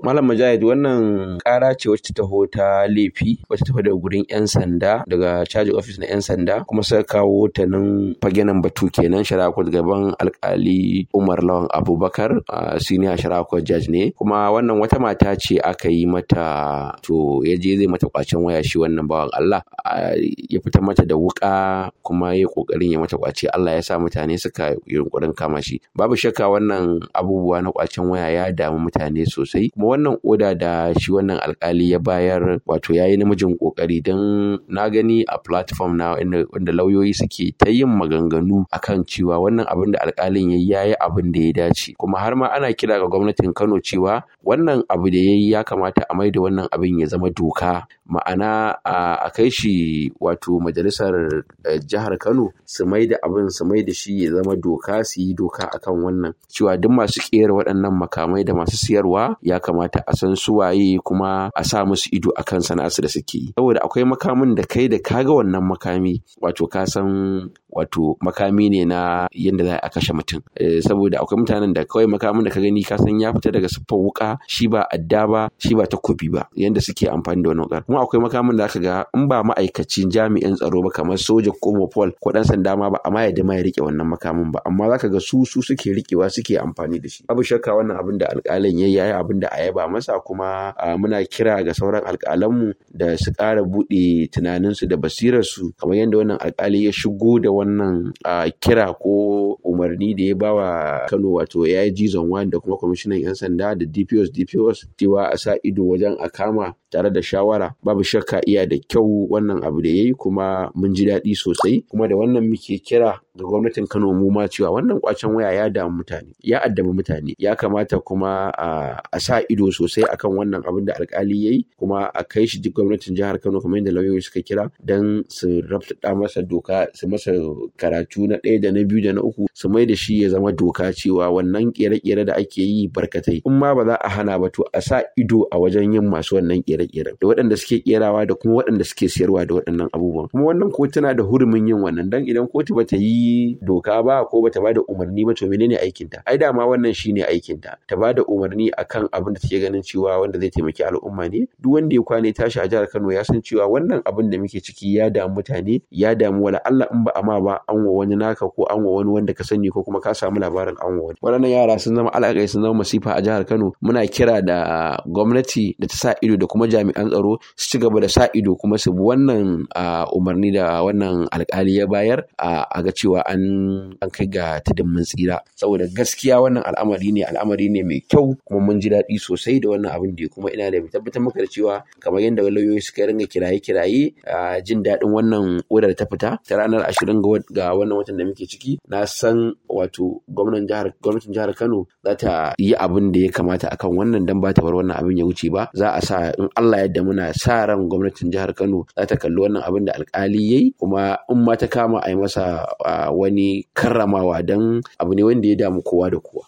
Malam Mujahid wannan ƙara ce wacce ta taho ta laifi wacce ta taho daga gurin 'yan sanda daga caji office na 'yan sanda kuma suka kawo ta nan fagenan batu kenan shari'a court gaban alkali Umar Lawan Abubakar a senior shari'a court judge ne kuma wannan wata mata ce aka yi mata to ya je zai mata kwacen waya shi wannan bawan Allah ya fita mata da wuka kuma ya kokarin ya mata kwace Allah ya sa mutane suka yunkurin kama shi babu shakka wannan abubuwa na kwacen waya ya damu mutane sosai kuma wannan oda da shi wannan alkali ya bayar wato ya yi namijin kokari don na gani a platform na wanda lauyoyi suke ta yin maganganu akan cewa wannan abin da alkalin ya yi abin da ya dace kuma har ma ana kira ga gwamnatin Kano cewa wannan abu da ya yi ya kamata a maida wannan abin ya zama doka ma'ana a kai shi wato majalisar jihar Kano su maida abin su maida shi ya zama doka su yi doka akan wannan cewa duk masu kera waɗannan makamai da masu siyarwa ya kamata a san su waye kuma a sa musu ido akan sana'arsu da suke yi saboda akwai makamin da kai da kaga wannan makami wato ka san wato makami ne na yadda za a kashe mutum saboda akwai mutanen da kawai makamin da ka gani ka san ya fita daga siffar wuka shi ba adda ba shi ba takobi ba yadda suke amfani da wannan wukar kuma akwai makamin da aka ga in ba ma'aikacin jami'in tsaro ba kamar soja ko mopol ko dan sanda ma ba amma yadda ma ya rike wannan makamin ba amma zaka ga su su suke rikewa suke amfani da shi abu shakka wannan abin da alƙalin yayi yayi abin da a yaba masa kuma muna kira ga sauran alƙalanmu da su ƙara buɗe tunaninsu da basirarsu kamar yadda wannan alƙali ya shigo da wannan kira ko umarni da ya bawa Kano wato ya yi jizon wani da kuma kwamishinan 'yan sanda da DPOs DPOs cewa a sa ido wajen a kama tare da shawara babu shakka iya da kyau wannan abu da ya yi kuma mun ji daɗi sosai kuma da wannan muke kira ga gwamnatin Kano mu ma cewa wannan kwacen waya ya damu mutane ya addabi mutane ya kamata kuma a sa ido sosai akan wannan abin da alkali yayi kuma a kai shi duk gwamnatin jihar Kano kamar yadda lauyoyi suka kira dan su rabta masa doka su masa karatu na ɗaya da na biyu da na uku su mai da shi ya zama doka cewa wannan kere-kere da ake yi barkatai in ma ba za a hana ba to a sa ido a wajen yin masu wannan kere-kere da waɗanda suke kerawa da kuma waɗanda suke siyarwa da waɗannan abubuwan kuma wannan kotuna da hurumin yin wannan dan idan kotu bata yi doka ba ko bata bada umarni ba to menene aikin ta ai dama wannan shine aikin ta ta bada umarni akan abin da take ganin cewa wanda zai taimaki al'umma ne duk wanda ya kwane tashi a jihar Kano ya san cewa wannan abin da muke ciki ya damu mutane ya damu wala Allah in ba ama ba an wa wani naka ko an wa wani wanda ka sani ko kuma ka samu labarin an wa wani waɗannan yara sun zama alaƙai sun zama masifa a jihar Kano muna kira da gwamnati da ta sa ido da kuma jami'an tsaro su ci gaba da sa ido kuma su bi wannan umarni da wannan alƙali ya bayar a ga cewa an an kai ga tudun mun tsira saboda gaskiya wannan al'amari ne al'amari ne mai kyau kuma mun ji daɗi sosai da wannan abin da kuma ina da tabbatar maka da cewa kamar yadda lauyoyi suka ringa kiraye-kiraye jin daɗin wannan odar ta fita ta ranar ashirin ga wannan watan da muke ciki na san wato gwamnatin jihar gwamnatin jihar Kano za ta yi abin da ya kamata akan wannan dan ba ta bar wannan abin ya wuce ba za a sa in Allah yadda muna sa ran gwamnatin jihar Kano za ta kalli wannan abin da alkali yayi kuma in ma ta kama a yi masa wani karramawa dan abu ne wanda ya damu kowa da kowa